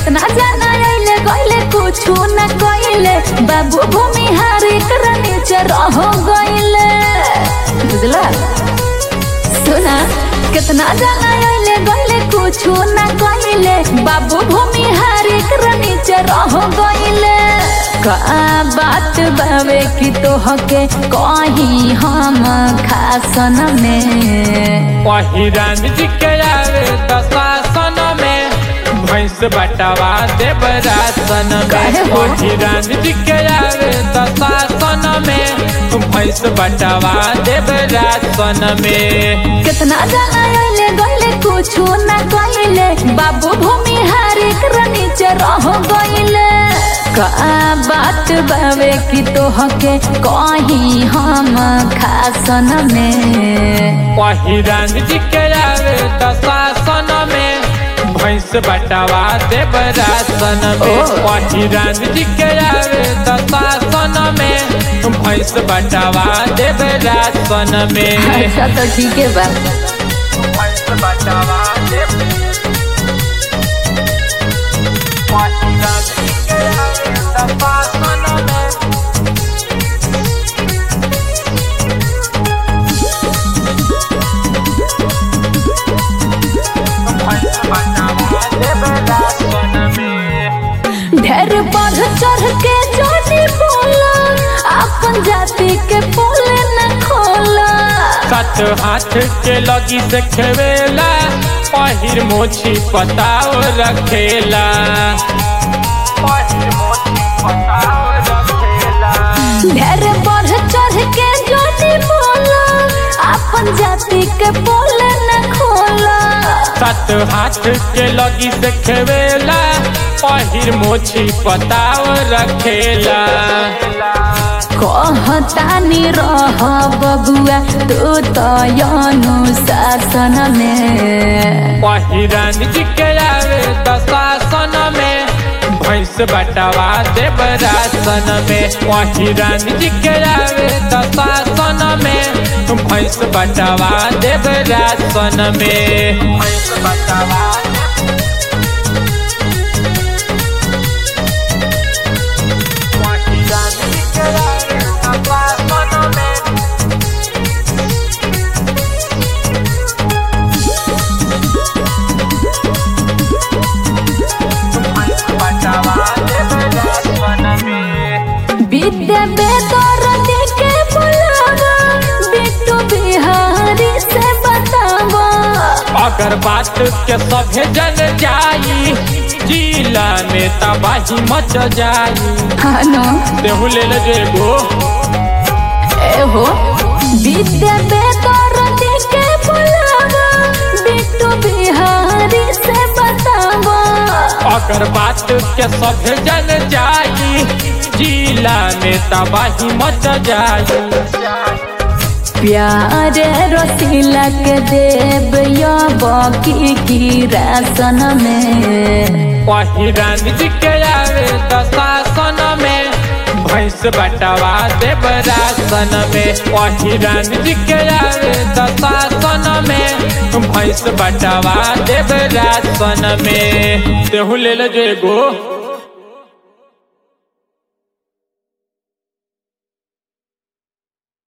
कितना जाना आइले गइले कुछ न कइले बाबू भूमि हारी कर नीचे रह गइले बुझला सुना कितना जाना आइले गइले कुछ न कइले बाबू भूमि हारी कर नीचे रह गइले का बात बावे कि तोहके कहीं हम खासन में वही राम जी के आवे दशासन में भैंस बटवा देव रासन काहे में हो? वही राम जी के आवे दशासन में भैंस बटवा देव रासन में कितना जाना आइले गइले कुछ न कइले बाबू भूमि हारी कर नीचे रह गइले का बात बावे कि तोहके कहीं हम खासन में वही राम जी के आवे दशासन में भैंस बटवा देव रासन में ओ। वही राम जी के आवे दशासन में भैंस बटवा देव रासन में अच्छा तो ठीक है बा भैंस बटवा देव वही राम जी के आवे दशासन में भैंस बटवा देव रासन में ढेर बढ़ चढ़ के जोनी बोला अपन जाति के बोले न खोला कत हाथ के लगी से खेवेला पहिर मोछी पताव रखेला पहिर मोछी पताव रखेला ढेर बढ़ चढ़ के जोनी बोला अपन जाति के बोले न खोला कत हाथ के लगी से खेवेला पहिर मोछी पताव रखेला कहतानी रह बबुआ तू तो अनुशासन में पहिरन जी के आवे दशासन में भैंस बटवा देव रासन में पहिरन जी के आवे दशासन में भैंस बटवा देव रासन में भैंस बटवा पहिरन जी के आवे दशासन में विद्या बेदर के बुलावा बिट्टू बिहारी से बतावा अगर बात के सभे जन जाई जिला में तबाही मच जाई हानो देहू ले ले जेगो एहो विद्या बेदर के बुलावा बिट्टू बिहारी से बतावा अगर बात के सभे जन जाई जिला में तबाही मच जाई प्यारे रसीला के देव या बाकी की रासन में वही रानी जी के आवे दशासन में भैंस बटवा देव रासन में वही रानी जी के आवे दशासन में भैंस बटवा देव रासन में देहू ले ले जेगो